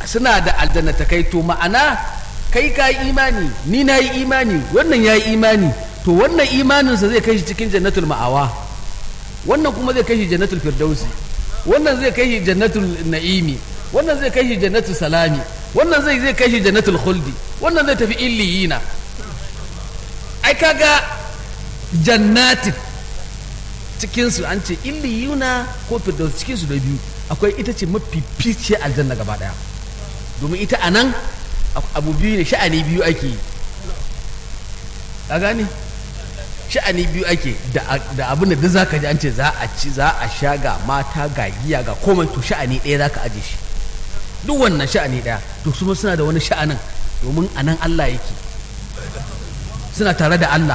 suna da aljannatakai to ma'ana kai ka yi imani ni na yi imani wannan ya yi imani to wannan imaninsa zai kai shi cikin jannatul ma'awa wannan kuma zai kai shi jannatul firdausi wannan zai kai shi jannatul na'imi wannan zai kai shi jannatul salami wannan zai zai kai shi jannatul khuldi wannan zai tafi illiyina ai kaga jannatin cikinsu an ce illiyuna ko firdaus cikinsu da biyu akwai ita ce mafi fice aljanna gaba daya domin ita a nan abu biyu ne sha'ani biyu ake yi a gane sha'ani biyu ake da abin da za ka ji an ce za a ci za a sha ga mata ga giya ga komai to sha'ani ɗaya za ka aje shi duk wannan sha'ani ɗaya to su suna da wani sha'anin domin a nan Allah yake suna tare da Allah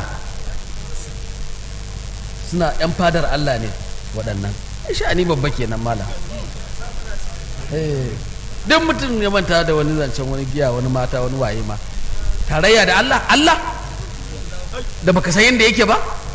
suna yan fadar Allah ne waɗannan sha'ani babba kenan malam duk mutum ya manta da wani zancen wani giya wani mata wani waye ma tarayya da Allah Allah da baka san yadda yake ba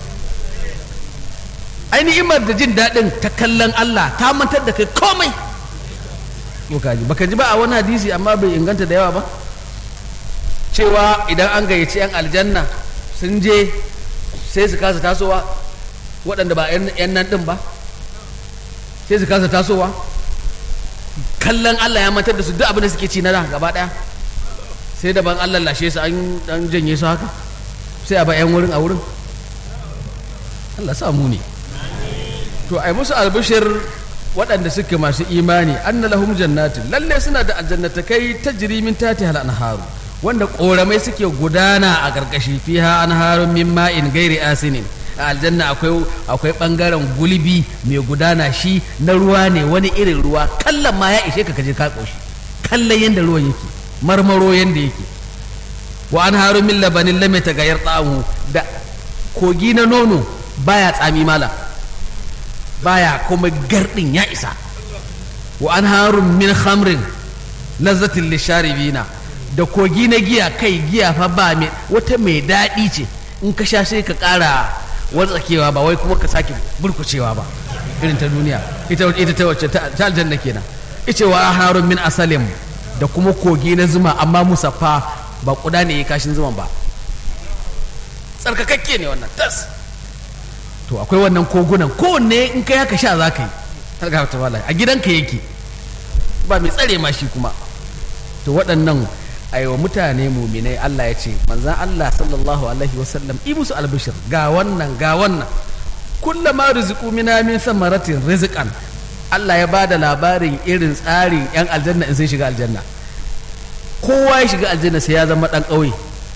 ainihin da jin daɗin ta kallon Allah ta mantar da kai komai kaji baka ji ba a wani hadisi amma bai inganta da yawa ba cewa idan an gayyaci 'yan aljanna sun je sai su kasa tasowa waɗanda ba 'yan nan ɗin ba sai su kasa tasowa kallon Allah ya mantar da su duk abin da suke ci na da gaba ɗaya sai daban Allah lashe su an janye su haka sai a ba 'yan wurin a wurin Allah sa mu ne to ai musu albishir waɗanda suke masu imani anna lahum jannatin lalle suna da aljannatakai tajri min tati hal anharu wanda ƙoramai suke gudana a ƙarƙashi fiha anharun min ma'in gairi asinin a aljanna akwai akwai bangaren gulbi mai gudana shi na ruwa ne wani irin ruwa kallon ma ya ishe ka kaje ka koshi kallon yanda ruwan yake marmaro yanda yake wa anharun min labanin lam yataghayyar ta'amu da kogi na nono baya tsami mala baya kuma gardin ya isa wa anharun min khamrin lazzatin lisharibina da kogi na giya kai giya fa ba mai wata mai daɗi ce in ka sha sai ka ƙara watsakewa ba wai kuma ka sake burkucewa ba irin ta duniya ita ita ta wacce ta aljanna kenan ice wa harun min asalim da kuma kogi na zuma amma musaffa ba kuda ne ya kashin zuman ba tsarkakakke ne wannan tas to akwai wannan kogunan kowanne in kai haka sha za ka yi har ga ta wala a gidanka yake ba mai tsare ma shi kuma to waɗannan aiwa mutane muminai Allah ya ce manzan Allah sallallahu alaihi wasallam i musu albishir ga wannan ga wannan kullama rizqu mina min samaratin rizqan Allah ya bada labarin irin tsarin yan aljanna in sai shiga aljanna kowa ya shiga aljanna sai ya zama dan ƙauye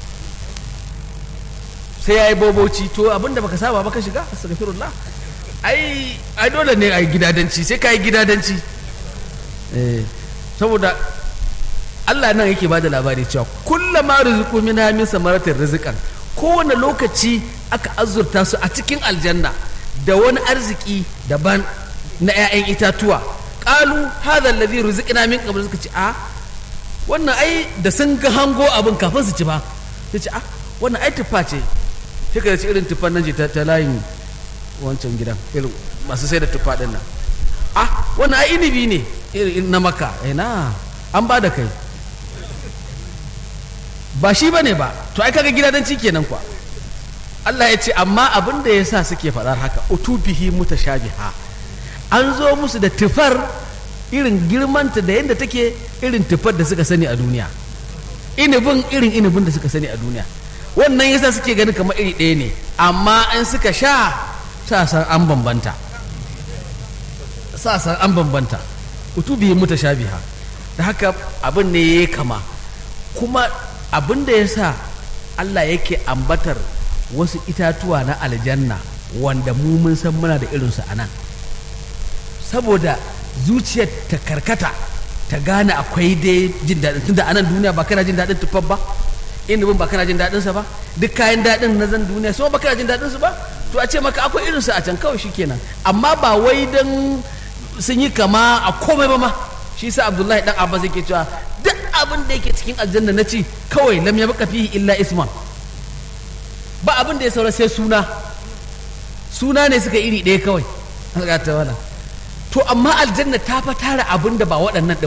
sai ya yi boboci to abinda baka saba baka shiga astaghfirullah ai ai dole ne ai gidadanci sai ka yi gidadanci eh saboda Allah nan yake bada labari cewa kullama rizqu minha min samaratin rizqan kowane lokaci aka azurta su a cikin aljanna da wani arziki daban na 'ya'yan itatuwa qalu hadha alladhi rizqna min qabl suka ce a wannan ai da sun ga hango abin kafin su ci ba sai ce a wannan ai tufa ce sai ka ci irin tufan nan ce ta layin wancan gidan irin masu sai da tufa din nan ah wannan ai inibi ne irin na maka ina an ba da kai ba shi bane ba to ai kaga gidadanci kenan kwa Allah ya ce amma abin da yasa suke faɗar haka utubihi mutashabiha an zo musu da tufar irin girmanta da yadda take irin tufar da suka sani a duniya inibin irin inibin da suka sani a duniya wannan yasa suke ganin kamar iri ɗaya ne amma in suka sha sa san an bambanta sa san an bambanta utubihi mutashabiha da haka abin ne ya kama kuma abin da ya sa Allah yake ambatar wasu itatuwa na aljanna wanda mu mun san muna da irinsu a nan saboda zuciyar ta karkata ta gane akwai dai jin daɗin tunda a nan duniya ba kana jin daɗin tufar ba inubin ba kana jin daɗinsa ba duk kayan daɗin na zan duniya su ba kana jin daɗinsu ba to a ce maka akwai irinsu a can kawai shikenan amma ba wai dan sun yi kama a komai ba ma shi sa abdullahi dan abbas yake cewa duk abin da yake cikin aljanna na ci kawai lam yabqa fihi illa isman ba abin da ya saura sai suna suna ne suka iri ɗaya kawai to amma aljanna ta fa tara abin da ba waɗannan